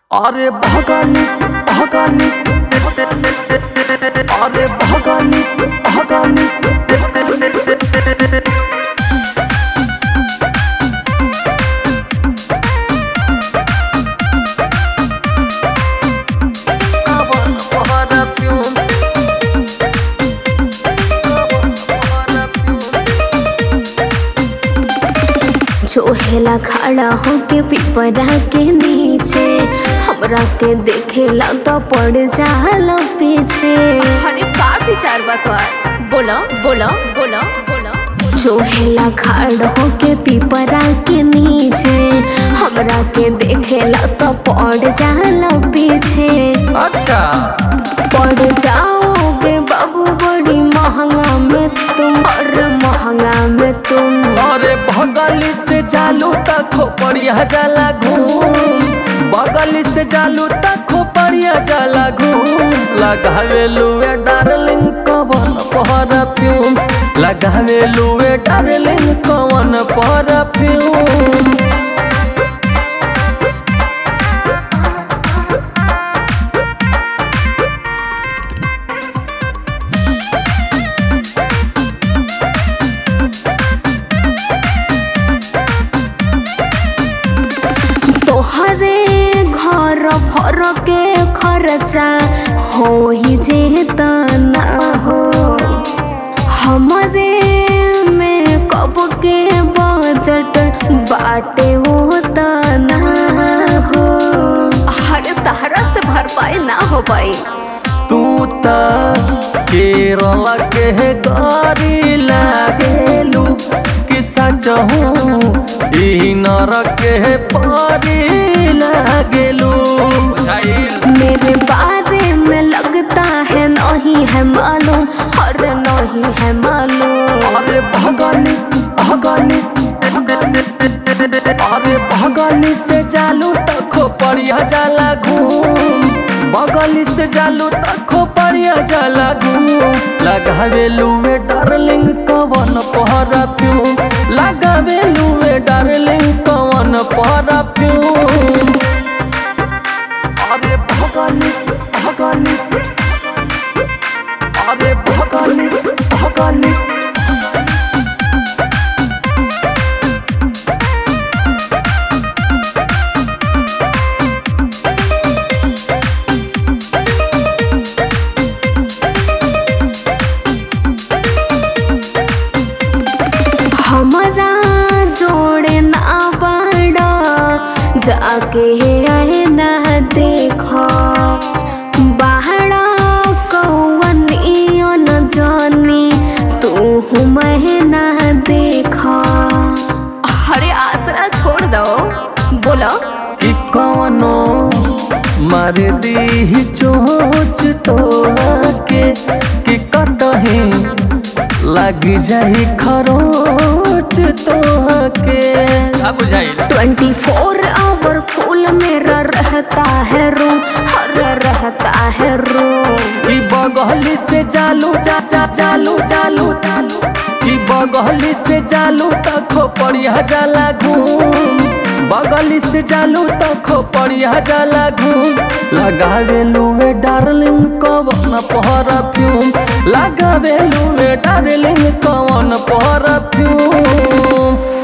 अरे भगानी भगानी अरे भगानी भगानी चोहेला खड़ा होके पिपरा के नीचे हमरा के देखेला तो पड़ जाला पीछे अरे का विचार बा तोहार बोलो बोलो बोलो बोलो चोहेला खड़ा होके पिपरा के नीचे हमरा के देखेला तो पड़ जाला पीछे अच्छा पड़ जाओगे बाबू बड़ी महंगा में तुम और महंगा में तुम अरे बगली से चालू तक खोपड़िया जाला घूम बगली से चालू तक खोपड़िया जाला घूम लगावे लुए डार्लिंग कवन परफ्यूम लगावे लुए डार्लिंग कवन परफ्यूम तोहरे घर भर के खर्चा हो ही जेता ना हो हमरे में कब के बजट बाटे होता ना हो अरे तहरा से भरपाई ना हो पाई तू त केरल के गाड़ी लागेलू कि सचहू ई नरक के पारी लागेलू मेरे बारे में लगता है नहीं है मालूम और नहीं है मालूम अरे भगानी भगानी अरे भगानी से चालू तक खोपड़िया जाला घूम बगली से चालू तक खोपड़िया जाला घूम लगावे लुए डार्लिंग कवन परफ्यूम लगावे लुए डार्लिंग कवन परफ्यूम अरे भगानी भगानी अरे भगानी भगानी हमारा जोड़े ना बड़ा जाके आए ना देखो बाहरा कौन न जानी तू मैं ना देखो अरे आसरा छोड़ दो बोलो कि कौनो मार दी चोच तो के कि कतही लग जाई खरोच तो के बुझाई ट्वेंटी फोर आवर फूल मेरा रहता है रूम हर रहता है रूम कि बगली से चालू चा चा चालू चालू चालू कि बगली से चालू तक खोपड़िया जाला घूम बगली से चालू तक खोपड़िया जाला घूम लगावे लुए डार्लिंग कवन परफ्यूम लगावे लुए डार्लिंग कवन परफ्यूम